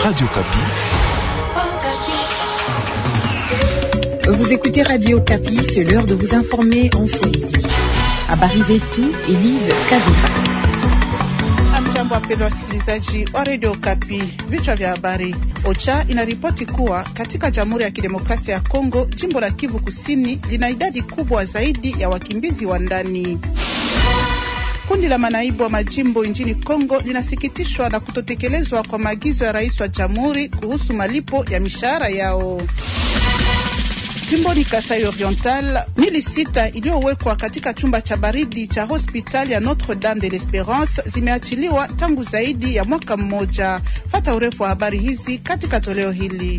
Radio Kapi. Vous écoutez Radio Kapi, c'est l'heure de vous informer en Swahili. Habari zetu, Elise Kavira. Amjambo, wapendwa wasikilizaji wa Radio Kapi. Vichwa vya habari. OCHA inaripoti kuwa katika Jamhuri ya Kidemokrasia ya Kongo, jimbo la Kivu Kusini lina idadi kubwa zaidi ya wakimbizi wa ndani. Kundi la manaibu wa majimbo nchini Kongo linasikitishwa na kutotekelezwa kwa maagizo ya rais wa jamhuri kuhusu malipo ya mishahara yao. Jimboni Kasai Oriental, mili sita iliyowekwa katika chumba cha baridi cha hospitali ya Notre Dame de l'Esperance zimeachiliwa tangu zaidi ya mwaka mmoja. Fata urefu wa habari hizi katika toleo hili.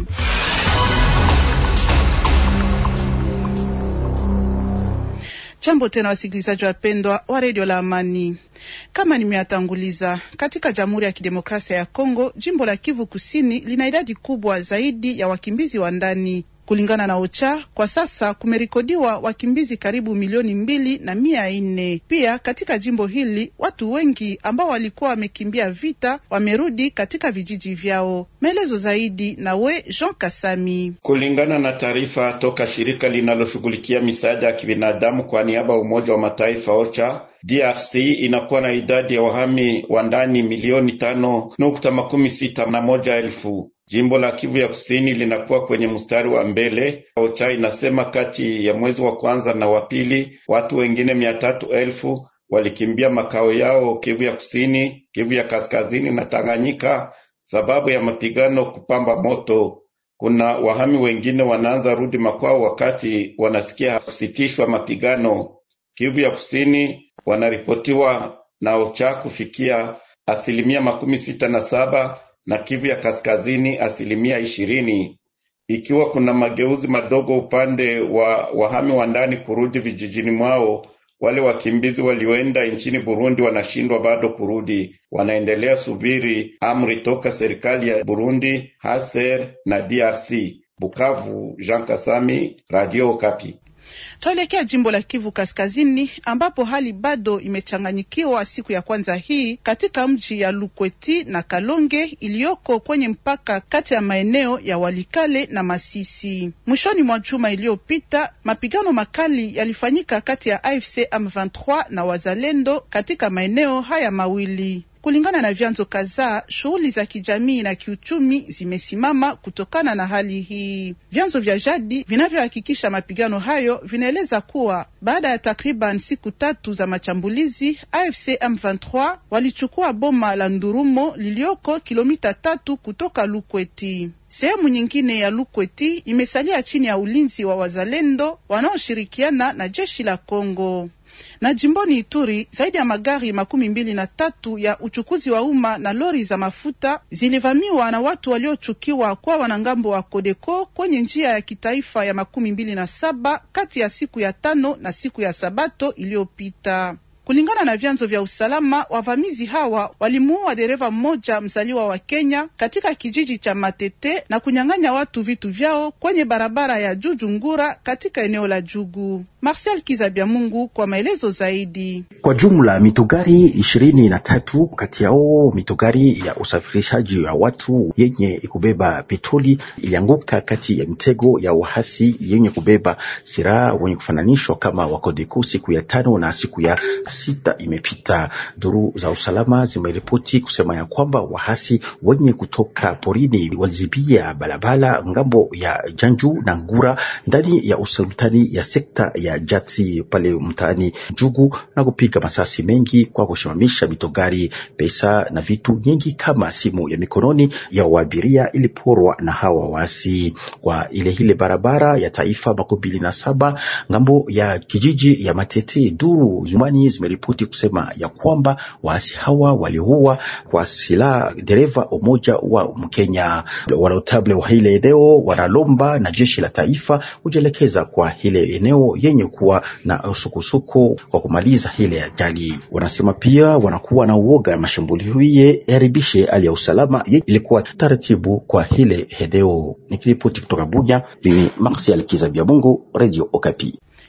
Jambo tena wasikilizaji wapendwa wa redio la Amani. Kama nimeatanguliza, katika Jamhuri ya Kidemokrasia ya Kongo, jimbo la Kivu Kusini lina idadi kubwa zaidi ya wakimbizi wa ndani. Kulingana na OCHA kwa sasa kumerekodiwa wakimbizi karibu milioni mbili na mia nne. Pia katika jimbo hili watu wengi ambao walikuwa wamekimbia vita wamerudi katika vijiji vyao. Maelezo zaidi nawe Jean Kasami. Kulingana na taarifa toka shirika linaloshughulikia misaada ya kibinadamu kwa niaba ya Umoja wa Mataifa OCHA, DRC inakuwa na idadi ya wahami wa ndani milioni tano nukta makumi sita na moja elfu. Jimbo la Kivu ya Kusini linakuwa kwenye mstari wa mbele. OCHA inasema kati ya mwezi wa kwanza na wa pili watu wengine mia tatu elfu walikimbia makao yao Kivu ya Kusini, Kivu ya Kaskazini na Tanganyika sababu ya mapigano kupamba moto. Kuna wahami wengine wanaanza rudi makwao wakati wanasikia kusitishwa mapigano. Kivu ya Kusini wanaripotiwa na OCHA kufikia asilimia makumi sita na saba na Kivu ya Kaskazini asilimia ishirini. Ikiwa kuna mageuzi madogo upande wa wahami wa ndani kurudi vijijini mwao, wale wakimbizi walioenda nchini Burundi wanashindwa bado kurudi, wanaendelea subiri amri toka serikali ya Burundi, Haser na DRC. Bukavu, Jean Kasami, Radio Okapi. Tuelekea jimbo la Kivu Kaskazini ambapo hali bado imechanganyikiwa siku ya kwanza hii katika mji ya Lukweti na Kalonge iliyoko kwenye mpaka kati ya maeneo ya Walikale na Masisi. Mwishoni mwa juma iliyopita, mapigano makali yalifanyika kati ya AFC M23 na Wazalendo katika maeneo haya mawili. Kulingana na vyanzo kadhaa, shughuli za kijamii na kiuchumi zimesimama kutokana na hali hii. Vyanzo vya jadi vinavyohakikisha mapigano hayo vinaeleza kuwa baada ya takriban siku tatu za machambulizi, AFC M23 walichukua boma la Ndurumo lilioko kilomita tatu kutoka Lukweti. Sehemu nyingine ya Lukweti imesalia chini ya ulinzi wa wazalendo wanaoshirikiana na jeshi la Kongo na jimboni Ituri zaidi ya magari makumi mbili na tatu ya uchukuzi wa umma na lori za mafuta zilivamiwa na watu waliochukiwa kwa wanangambo wa Kodeko kwenye njia ya kitaifa ya makumi mbili na saba kati ya siku ya tano na siku ya Sabato iliyopita. Kulingana na vyanzo vya usalama, wavamizi hawa walimuua dereva mmoja mzaliwa wa Kenya katika kijiji cha Matete na kunyang'anya watu vitu vyao kwenye barabara ya Juju Ngura katika eneo la Jugu. Marcel Kizabia Mungu kwa maelezo zaidi. Kwa jumla mitogari ishirini na tatu kati yao mitogari ya usafirishaji ya watu yenye kubeba petroli ilianguka kati ya mitego ya wahasi yenye kubeba silaha wenye kufananishwa kama Wakodeko siku ya tano na siku ya sita imepita. Duru za usalama zimeripoti kusema ya kwamba wahasi wenye kutoka porini walizibia barabara ngambo ya Janju na Ngura ndani ya usultani ya sekta ya Jati pale mtaani Jugu na kupiga masasi mengi kwa kusimamisha mitogari. Pesa na vitu nyingi kama simu ya mikononi ya waabiria iliporwa na hawa wasi kwa ile ile barabara ya taifa makumi mbili na saba ngambo ya kijiji ya Matete. Duru zumani zimeripoti kusema ya kwamba waasi hawa waliua kwa silaha dereva umoja wa Mkenya. Wanotable wa ile eneo wanalomba na jeshi la taifa kujielekeza kwa ile eneo yenye kuwa na usukusuku kwa kumaliza ile ajali. Wanasema pia wanakuwa na uoga ya mashambulio hiye yaribishe hali ya usalama ilikuwa taratibu kwa ile eneo. Nikiripoti kutoka Bunya, mimi Marsial Kizabia Mungu, Radio Okapi.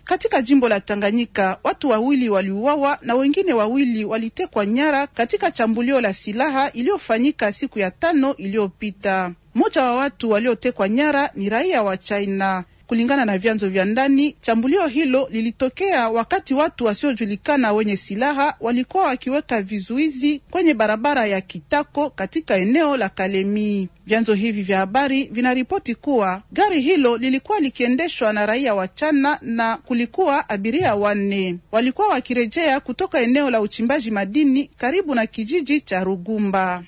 Katika jimbo la Tanganyika watu wawili waliuawa na wengine wawili walitekwa nyara katika chambulio la silaha iliyofanyika siku ya tano iliyopita. Mmoja wa watu waliotekwa nyara ni raia wa China. Kulingana na vyanzo vya ndani, chambulio hilo lilitokea wakati watu wasiojulikana wenye silaha walikuwa wakiweka vizuizi kwenye barabara ya Kitako katika eneo la Kalemi. Vyanzo hivi vya habari vinaripoti kuwa gari hilo lilikuwa likiendeshwa na raia wa China na kulikuwa abiria wanne, walikuwa wakirejea kutoka eneo la uchimbaji madini karibu na kijiji cha Rugumba.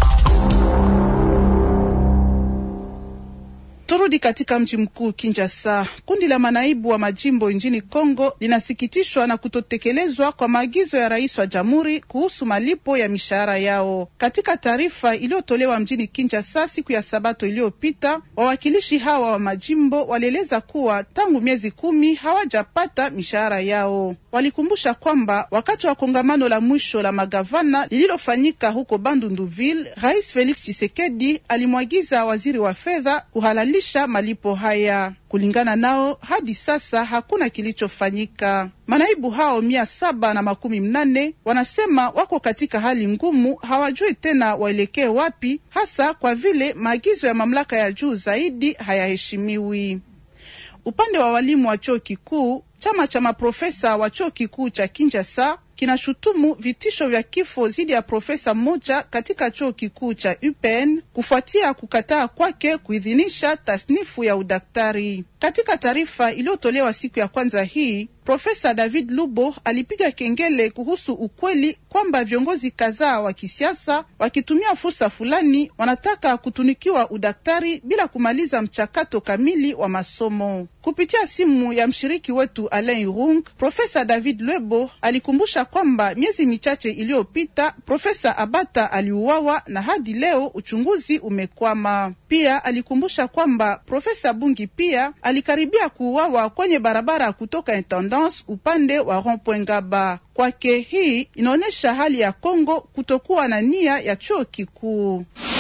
Turudi katika mji mkuu Kinshasa. Kundi la manaibu wa majimbo nchini Kongo linasikitishwa na kutotekelezwa kwa maagizo ya rais wa jamhuri kuhusu malipo ya mishahara yao. Katika taarifa iliyotolewa mjini Kinshasa siku ya Sabato iliyopita, wawakilishi hawa wa majimbo walieleza kuwa tangu miezi kumi hawajapata mishahara yao. Walikumbusha kwamba wakati wa kongamano la mwisho la magavana lililofanyika huko Bandunduville, Rais Felix Tshisekedi alimwagiza waziri wa fedha kuhalalisha malipo haya. Kulingana nao, hadi sasa hakuna kilichofanyika. Manaibu hao mia saba na makumi mnane wanasema wako katika hali ngumu, hawajui tena waelekee wapi, hasa kwa vile maagizo ya mamlaka ya juu zaidi hayaheshimiwi. Upande wa walimu wa chuo kikuu, chama cha maprofesa wa chuo kikuu cha Kinshasa kinashutumu vitisho vya kifo dhidi ya profesa mmoja katika chuo kikuu cha UPN kufuatia kukataa kwake kuidhinisha tasnifu ya udaktari. Katika taarifa iliyotolewa siku ya kwanza hii, Profesa David Lubo alipiga kengele kuhusu ukweli kwamba viongozi kadhaa wa kisiasa wakitumia fursa fulani wanataka kutunikiwa udaktari bila kumaliza mchakato kamili wa masomo. Kupitia simu ya mshiriki wetu Alain Rung, Profesa David Lwebo alikumbusha kwamba miezi michache iliyopita Profesa Abata aliuawa na hadi leo uchunguzi umekwama. Pia alikumbusha kwamba Profesa Bungi pia alikaribia kuuawa kwenye barabara kutoka Intendance upande wa Rond-Point Ngaba. Kwake hii inaonyesha hali ya Kongo kutokuwa na nia ya chuo kikuu.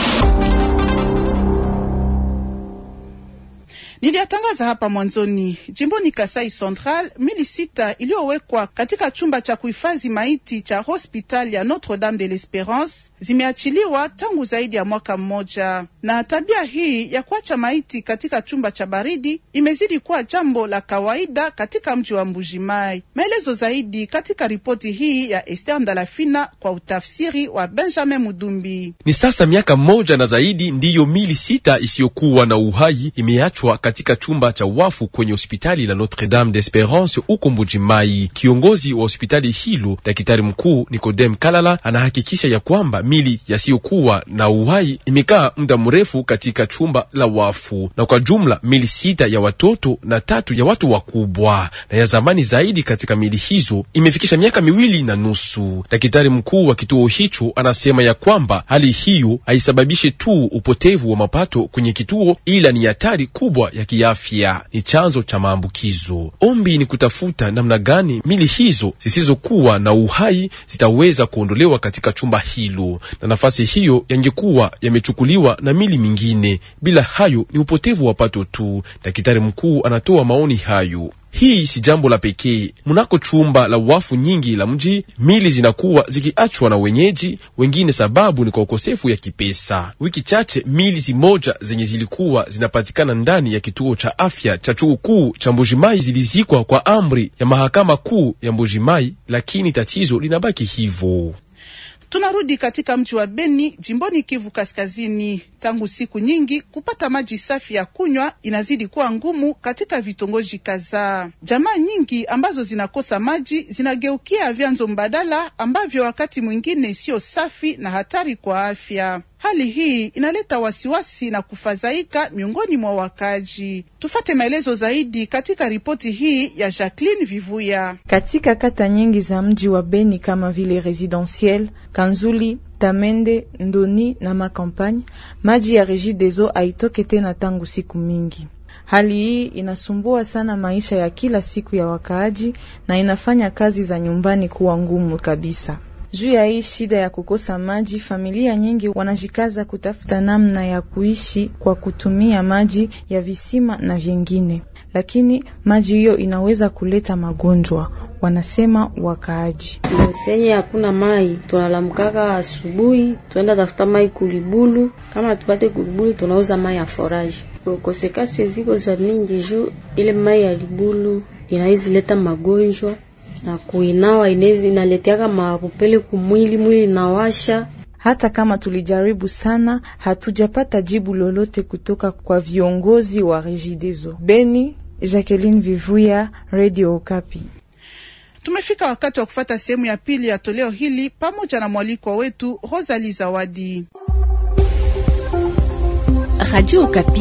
Niliyatangaza hapa mwanzoni. Jimboni Kasai Central, mili sita iliyowekwa katika chumba cha kuhifadhi maiti cha hospitali ya Notre Dame de l'Esperance zimeachiliwa tangu zaidi ya mwaka mmoja, na tabia hii ya kuacha maiti katika chumba cha baridi imezidi kuwa jambo la kawaida katika mji wa Mbujimai. Maelezo zaidi katika ripoti hii ya Esther Ndalafina kwa utafsiri wa Benjamin Mudumbi. Ni sasa miaka mmoja na zaidi ndiyo mili sita isiyokuwa na uhai imeachwa katika chumba cha wafu kwenye hospitali la Notre Dame d'Esperance huko Mbujimai. Kiongozi wa hospitali hilo, daktari mkuu Nicodem Kalala, anahakikisha ya kwamba mili yasiyokuwa na uhai imekaa muda mrefu katika chumba la wafu, na kwa jumla mili sita ya watoto na tatu ya watu wakubwa, na ya zamani zaidi katika mili hizo imefikisha miaka miwili na nusu. Daktari mkuu wa kituo hicho anasema ya kwamba hali hiyo haisababishe tu upotevu wa mapato kwenye kituo, ila ni hatari kubwa ya kiafya, ni chanzo cha maambukizo. Ombi ni kutafuta namna gani mili hizo zisizokuwa na uhai zitaweza kuondolewa katika chumba hilo, na nafasi hiyo yangekuwa yamechukuliwa na mili mingine. Bila hayo ni upotevu wa pato tu. Daktari mkuu anatoa maoni hayo. Hii si jambo la pekee. Mnako chumba la wafu nyingi la mji, mili zinakuwa zikiachwa na wenyeji wengine, sababu ni kwa ukosefu ya kipesa. Wiki chache mili zimoja zenye zilikuwa zinapatikana ndani ya kituo cha afya cha chuo kuu cha Mbujimai zilizikwa kwa amri ya mahakama kuu ya Mbujimai, lakini tatizo linabaki hivyo. Tunarudi katika mji wa Beni jimboni Kivu Kaskazini. Tangu siku nyingi kupata maji safi ya kunywa inazidi kuwa ngumu katika vitongoji kadhaa. Jamaa nyingi ambazo zinakosa maji zinageukia vyanzo mbadala ambavyo wakati mwingine sio safi na hatari kwa afya. Hali hii inaleta wasiwasi na kufadhaika miongoni mwa wakaji. Tufate maelezo zaidi katika ripoti hii ya Jacqueline Vivuya. Katika kata nyingi za mji wa Beni kama vile Residentiel, Kanzuli, Tamende, Ndoni na Makampagne, maji ya Regideso haitoke tena tangu siku mingi. Hali hii inasumbua sana maisha ya kila siku ya wakaaji na inafanya kazi za nyumbani kuwa ngumu kabisa. Juu ya hii shida ya kukosa maji, familia nyingi wanajikaza kutafuta namna ya kuishi kwa kutumia maji ya visima na vyengine, lakini maji hiyo inaweza kuleta magonjwa, wanasema wakaaji. senye hakuna mai, tunalamkaka asubuhi, tunaenda tafuta mai kulibulu. Kama tupate kulibulu, tunauza mai ya foraji. Kosekasi ziko za mingi juu ile mai ya libulu inawezi leta magonjwa na kuinawa inawezi inaleteaka mapupele kumwili, mwili inawasha. Hata kama tulijaribu sana, hatujapata jibu lolote kutoka kwa viongozi wa Regideso. Beni, Jacqueline Vivuya, Radio Okapi. Tumefika wakati wa kufata sehemu ya pili ya toleo hili pamoja na mwalikwa wetu Rosalie Zawadi. Radio Okapi.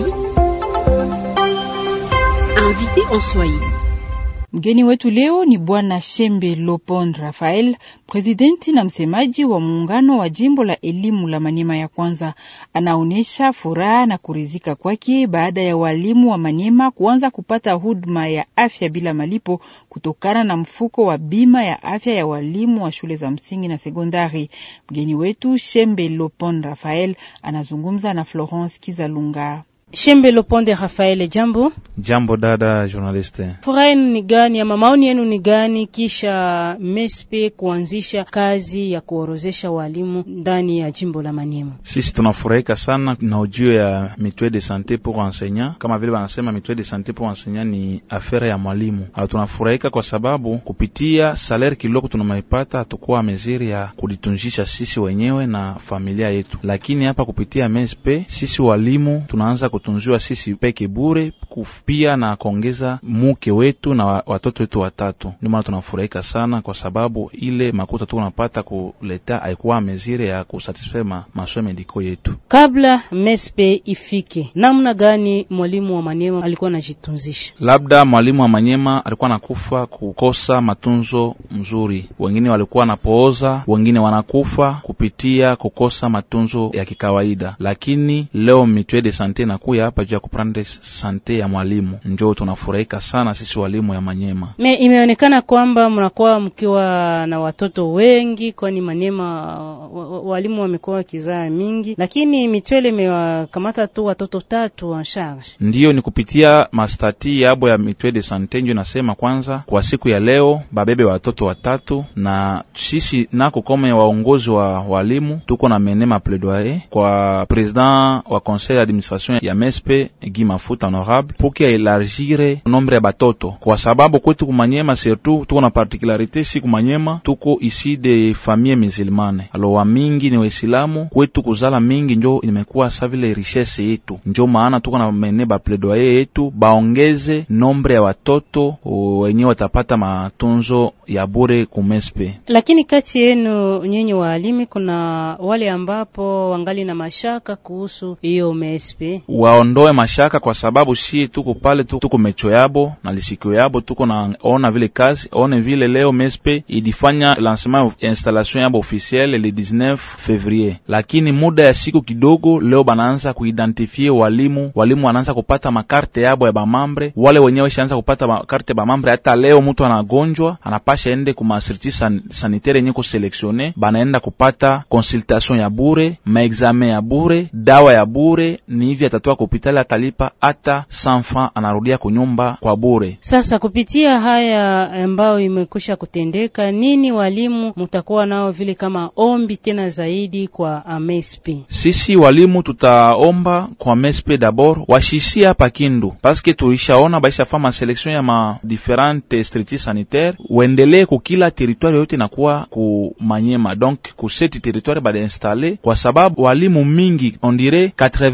Invité en Swahili. Mgeni wetu leo ni Bwana Shembe Lopond Rafael, presidenti na msemaji wa muungano wa jimbo la elimu la Maniema ya kwanza. Anaonyesha furaha na kuridhika kwake baada ya walimu wa Maniema kuanza kupata huduma ya afya bila malipo kutokana na mfuko wa bima ya afya ya walimu wa shule za msingi na sekondari. Mgeni wetu Shembe Lopond Rafael anazungumza na Florence Kizalunga. Shembe Loponde Rafael, jambo. Jambo dada journaliste. Furaha yenu ni gani ama maoni yenu ni gani kisha MESPE kuanzisha kazi ya kuorozesha walimu ndani ya jimbo la Maniema? Sisi tunafurahika sana na ujio ya mutuelle de santé pour enseignant, kama vile wanasema mutuelle de santé pour enseignant ni affaire ya mwalimu. Au tunafurahika kwa sababu kupitia salaire kidogo tunamaipata, hatukuwa meziri ya kulitunjisha sisi wenyewe na familia yetu, lakini hapa kupitia MESPE sisi walimu tunaanza kutunziwa sisi peke bure pia na kuongeza muke wetu na watoto wetu watatu. Ndio maana tunafurahika sana, kwa sababu ile makuta tu unapata kuleta haikuwa mezire ya kusatisfaire ma masomo mediko yetu. Kabla mespe ifike, namna gani mwalimu wa Manyema alikuwa anajitunzisha? Labda mwalimu wa Manyema alikuwa nakufa kukosa matunzo mzuri, wengine walikuwa wanapooza, wengine wanakufa kupitia kukosa matunzo ya kikawaida, lakini leo mutuelle de sante nakuya hapa juu ya kuprendre sante ya mwalimu, njo tunafurahika sana sisi walimu ya Manyema. Me imeonekana kwamba mnakuwa mkiwa na watoto wengi, kwani Manyema walimu wamekuwa wakizaa mingi, lakini mitwele imewakamata tu watoto tatu en charge. Ndiyo, ni kupitia mastati yabo ya mitwele de sante njo nasema kwanza, kwa siku ya leo babebe watoto watatu, na sisi nako kome waongozi wa walimu tuko na menema plaidoyer kwa president wa conseil d'administration ya mespe Guy Mafuta honorable pour que elargire nombre ya batoto, kwa sababu kwetu kumanyema surtout tuko na particularité si kumanyema tuko isi de famille musulmane, alo wa mingi ni Waislamu kwetu, kuzala mingi njo imekuwa sa vile richesse yetu, njo maana tuko na mene ba plaidoyer yetu baongeze nombre ya watoto wenyewe watapata matunzo ya bure kumespe. Lakini kati yenu nyinyi waalimi kuna wale ambapo wangali na mashaka kuhusu hiyo mespe waondoe mashaka kwa sababu shi tuko pale tu, tuko mecho yabo na lisikio yabo, tuko na ona vile kazi one vile leo mespe ilifanya lancement ya installation yabo officielle le 19 février, lakini muda ya siku kidogo leo banaanza kuidentifie walimu. Walimu wanaanza kupata makarte yabo ya bamambre, wale wenyewe shaanza kupata makarte ya bamambre. Hata leo mtu anagonjwa anapasha ende kuma service san, sanitaire yenye kuselektione, banaenda kupata consultation ya bure, maexamen ya bure, dawa ya bure, ni hivi atatoa kupitali atalipa hata sanfa anarudia kunyumba kwa bure. Sasa kupitia haya ambayo imekwisha kutendeka, nini walimu mutakuwa nao vile kama ombi tena zaidi kwa amespe? Sisi walimu tutaomba kwa mespe dabord washishie hapa Kindu paske tulishaona baisha fama selection ya ma differente structures sanitaire, uendelee kukila territoire yote nakuwa ku Manyema, donc ku seti territoire bada installe, kwa sababu walimu mingi on dirait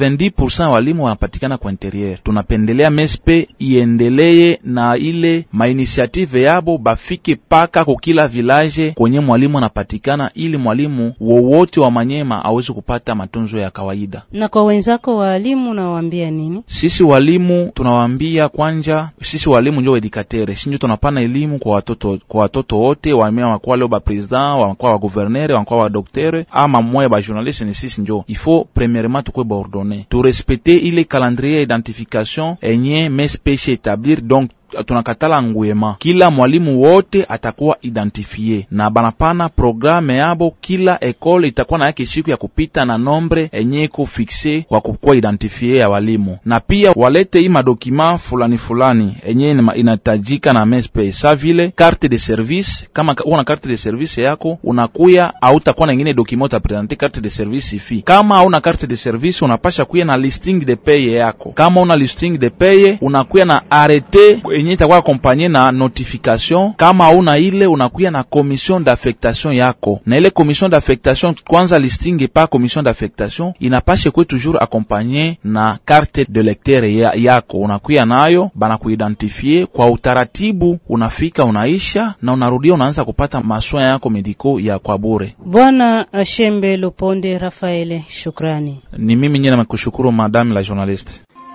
90% walimu wanapatikana kwa interieur. Tunapendelea mespe iendeleye na ile mainitiative yabo bafike paka kukila village kwenye mwalimu anapatikana, ili mwalimu wowote wa Manyema aweze kupata matunzo ya kawaida. Na kwa wenzako walimu nawaambia nini? Sisi walimu tunawaambia kwanja, sisi walimu njo edikatere, sinjo tunapana elimu kwa watoto, kwa watoto wote wamea wakuwa leo ba president wakuwa wa gouverneur wakuwa wa docteur ama mmoja ba journaliste, ni sisi njo ifo premièrement tukwe ba ordonner tu respecter ile calendrier identification enye mespeche établir donc tunakatala nguyema, kila mwalimu wote atakuwa identifie na banapana programe yabo. Kila ekole itakuwa na yake siku ya kupita na nombre enye iko fixe kwa kukuwa identifie ya walimu, na pia walete hii madokima fulani fulani enye inahitajika na mespe sa vile carte de service. Kama una carte de service yako unakuya, hautakuwa na ingine dokima utapresente carte de service ifi. Kama hauna carte de service unapasha kuya na listing de paye yako. Kama una listing de paye unakuya na arrete enye itakuwa akompanye na notification. Kama hauna ile unakuya na commission d'affectation yako, na ile commission d'affectation kwanza listing pa commission d'affectation inapashe kwe toujours akompanye na carte de lecteur ya, yako unakuya nayo bana kuidentifie kwa utaratibu, unafika unaisha na unarudia unaanza kupata maswaya yako mediko ya kwa bure. Bwana Shembe Loponde Rafaele, shukrani. Ni mimi nyine nakushukuru madame la journaliste.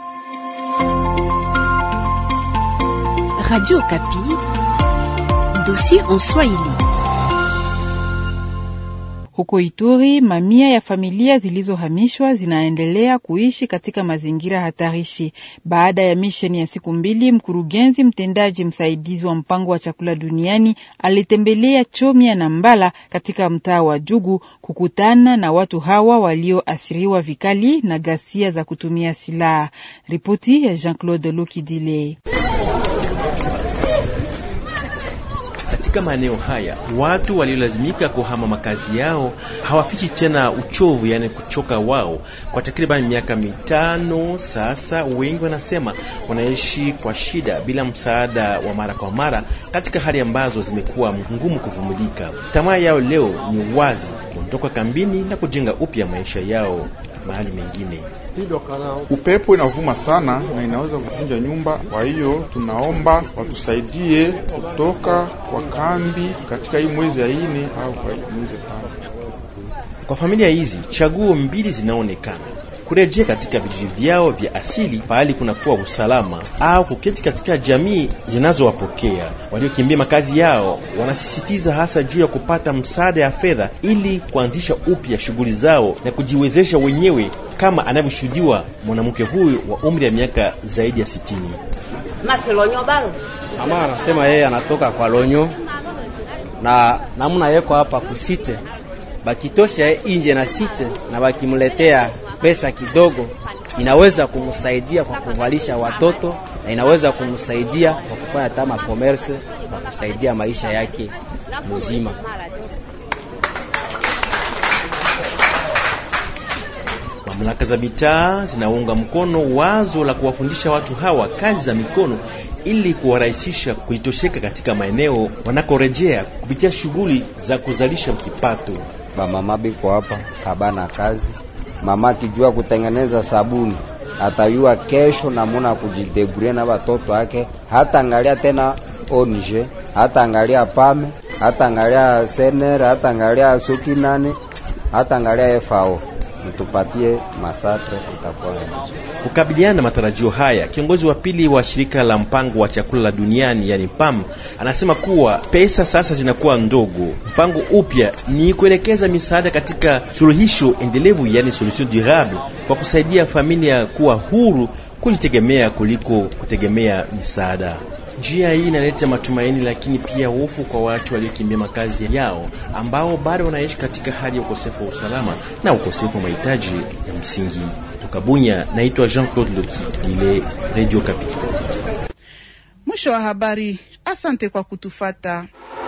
Radio Kapi, dossier en Swahili. Huko Ituri, mamia ya familia zilizohamishwa zinaendelea kuishi katika mazingira hatarishi. Baada ya misheni ya siku mbili, mkurugenzi mtendaji msaidizi wa mpango wa chakula duniani alitembelea Chomia na Mbala katika mtaa wa Jugu kukutana na watu hawa walioathiriwa vikali na ghasia za kutumia silaha. Ripoti ya Jean-Claude Lokidile. Katika maeneo haya watu waliolazimika kuhama makazi yao hawafichi tena uchovu, yani kuchoka wao. Kwa takriban miaka mitano sasa, wengi wanasema wanaishi kwa shida bila msaada wa mara kwa mara, katika hali ambazo zimekuwa ngumu kuvumilika. Tamaa yao leo ni wazi, kuondoka kambini na kujenga upya maisha yao mahali mengine. Upepo inavuma sana na inaweza kuvunja nyumba. Kwa hiyo tunaomba watusaidie kutoka kwa kambi katika hii mwezi ya ine au kwa mwezi tano. Kwa familia hizi chaguo mbili zinaonekana: kurejea katika vijiji vyao vya asili pahali kunakuwa usalama, au kuketi katika jamii zinazowapokea. Waliokimbia makazi yao wanasisitiza hasa juu ya kupata msaada ya fedha ili kuanzisha upya shughuli zao na kujiwezesha wenyewe, kama anavyoshuhudiwa mwanamke huyu wa umri ya miaka zaidi ya sitini. Mama anasema yeye anatoka kwa Lonyo na namuna yeko hapa kusite bakitosha inje na site na bakimletea pesa kidogo, inaweza kumsaidia kwa kuvalisha watoto na inaweza kumsaidia kwa kufanya tama commerce na kusaidia maisha yake mzima. Mamlaka za mitaa zinaunga mkono wazo la kuwafundisha watu hawa kazi za mikono ili kuwarahisisha kuitosheka katika maeneo wanakorejea kupitia shughuli za kuzalisha kipato. Bamama biko hapa habana kazi, mama akijua kutengeneza sabuni atayua kesho namuna kujideburia na watoto wake, hata angalia tena onje, hata angalia pame, hata angalia sener, hata angalia suki nane, hata angalia FAO mtupatie masatre itakuwa Kukabiliana na matarajio haya, kiongozi wa pili wa shirika la mpango wa chakula la duniani yani PAM anasema kuwa pesa sasa zinakuwa ndogo. Mpango upya ni kuelekeza misaada katika suluhisho endelevu, yani solution durable, kwa kusaidia familia kuwa huru kujitegemea kuliko kutegemea misaada. Njia hii inaleta matumaini, lakini pia hofu kwa watu waliokimbia makazi yao ambao bado wanaishi katika hali ya ukosefu wa usalama na ukosefu wa mahitaji ya msingi. Kutoka Bunya, naitwa Jean-Claude Loki ile Radio Capital. Mwisho wa habari. Asante kwa kutufata.